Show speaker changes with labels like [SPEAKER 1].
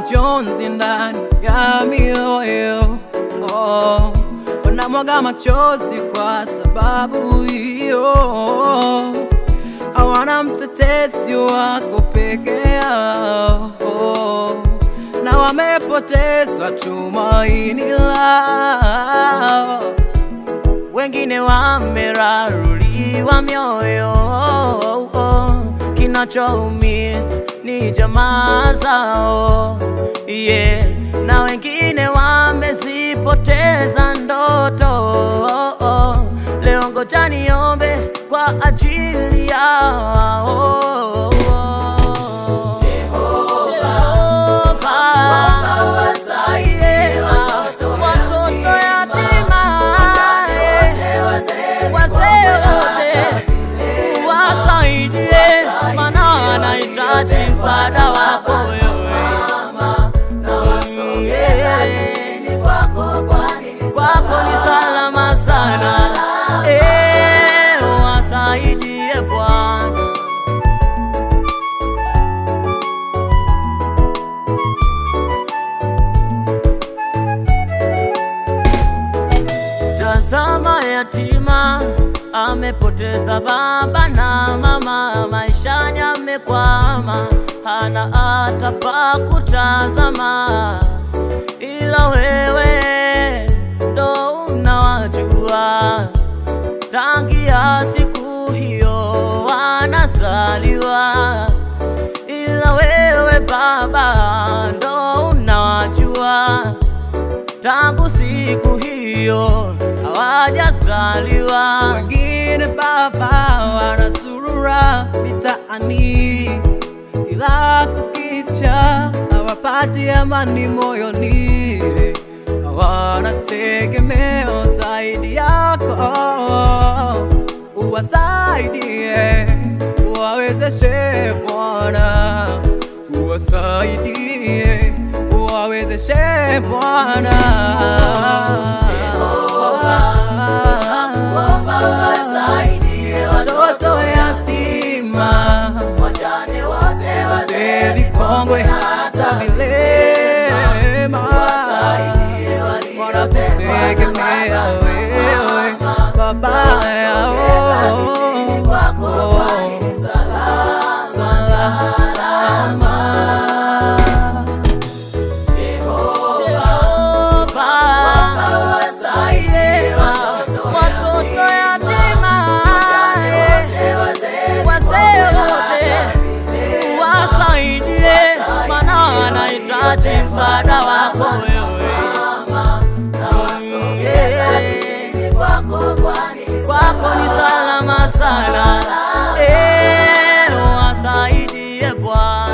[SPEAKER 1] majonzi ndani ya mioyo oh, wanamwaga machozi kwa sababu hiyo hawana mtetezi wako peke yao na wamepoteza tumaini lao
[SPEAKER 2] wengine wameraruliwa mioyo, kinachoumiza ni jamaa zao yeah. Na wengine wamezipoteza ndoto. Leo ngoja niombe kwa ajili yao. Jehova, watoto yatima, wazee wote wasaidie, maana anahitaji msaada wako wewe. Mm, yeah. Kwako ni salama sana, Eh, wasaidie Bwana. Tazama yatima amepoteza baba na mama, maishani amekwama, hana hata pa kutazama, ila wewe ndo unawajua tangia siku hiyo wanazaliwa, ila wewe Baba ndo unawajua tangu siku hiyo hawajazaliwa.
[SPEAKER 1] wengine baba wanazurura mitaani, ila kukicha hawapati amani moyoni, hawana tegemeo zaidi yako. Uwasaidie, uwawezeshe Bwana, uwasaidie, uwawezeshe Bwana. Watoto yatima, wazee vikongwe, hata vilema wanakutegemea wewe, baba yao salama.
[SPEAKER 2] Jehova, watoto yatima, wazee wote wasaidie, maana anahitaji msaada wako wewe. Mm, yeah. Kwako ni salama sana, Eh, wasaidie Bwana.